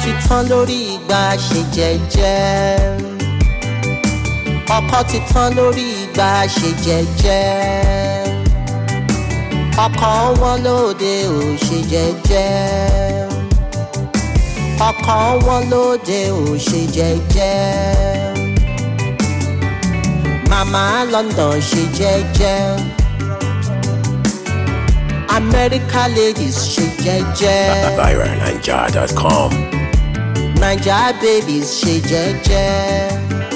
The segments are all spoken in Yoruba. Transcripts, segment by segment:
ti tán lórí ìgbà ṣe jẹ́jẹ́ ọkọ ti tán lórí ìgbà ṣe jẹ́jẹ́ ọkọ wọn lóde ò ṣe jẹ́jẹ́ ọkọ wọn lóde ò ṣe jẹ́jẹ́ màmá London ṣe jẹ́jẹ́ America ladies ṣe jẹ́jẹ́. ByronNinja.com. naija babies ṣe jẹ́jẹ́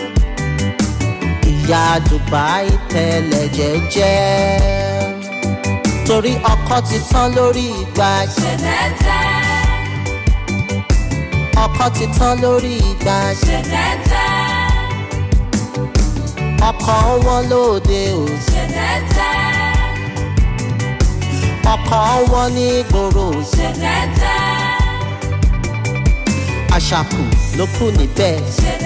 ìyá dubai tẹ́lẹ̀ jẹ́jẹ́ torí ọkọ ti tán lórí ìgbà ọkọ ti tán lórí ìgbà ọkọ wọn lóde ò ọkọ wọn ní gbòòrò àṣàkù ló kù níbẹ̀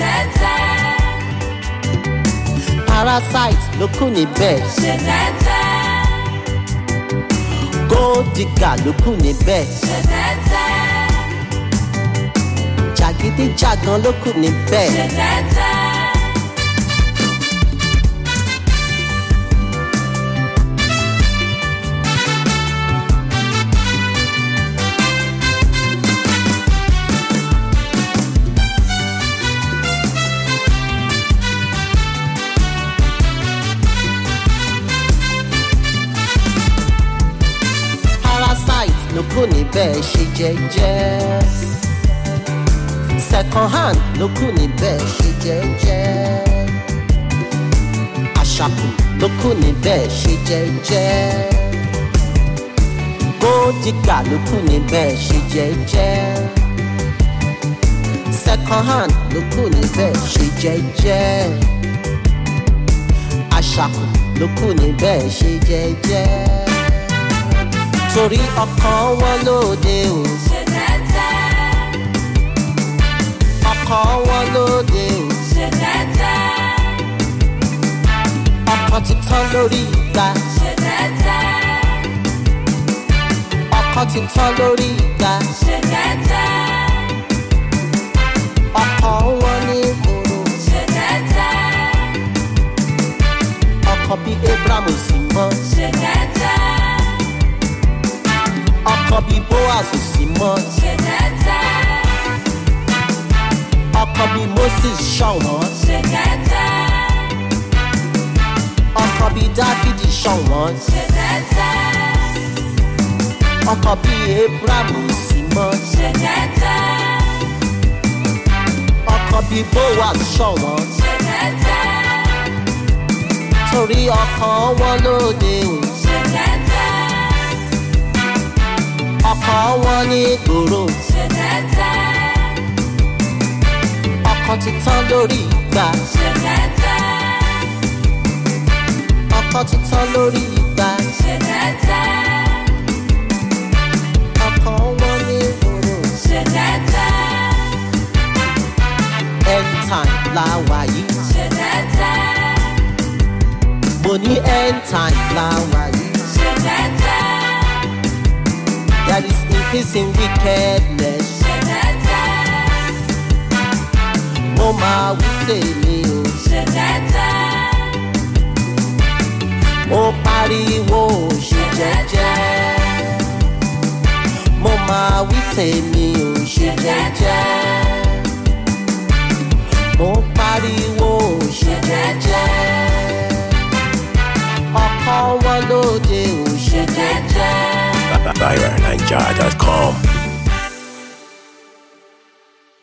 parasite ló kù níbẹ̀ gold digger ló kù níbẹ̀ jàgídíjàgan ló kù níbẹ̀ parasite ló kù níbẹ̀ ṣe jẹ́jẹ́ second hand ló kù níbẹ̀ ṣe jẹ́jẹ́ àṣàkù ló kù níbẹ̀ ṣe jẹ́jẹ́ gódìgà ló kù níbẹ̀ ṣe jẹ́jẹ́ second hand ló kù níbẹ̀ ṣe jẹ́jẹ́ àṣàkù ló kù níbẹ̀ ṣe jẹ́jẹ́ torí ọkàn wọn lóde o ọkàn wọn lóde o ọkàn ti tán lórí ìgbà ọkàn ti tán lórí ìgbà ọkàn wọn ní ìgboro ọkàn bíi abraham sì mọ ọkàn bíi boaz sì mọ ọkàn bíi moses ṣọ̀wọ́n ọkàn bíi dáfídì ṣọ̀wọ́n ọkàn bíi abraham sì mọ ọkàn bíi boaz ṣọ̀wọ́n torí ọkàn wọn lóde o ọkàn wọn ní gbòòrò ọkàn ti tán lórí ìgbà ọkàn ti tán lórí ìgbà ọkàn wọn ní gbòòrò end time la wà yìí mo ní end time la wà yìí. There is increasing wickedness. Mo máa wí tèmi o. Mo pariwo ṣe jẹ́jẹ́. Mo máa wí tèmi o ṣe jẹ́jẹ́. Mo pariwo ṣe jẹ́jẹ́. Ọkọ wọn lóde ò ṣe jẹ́jẹ́. ByronNinja.com.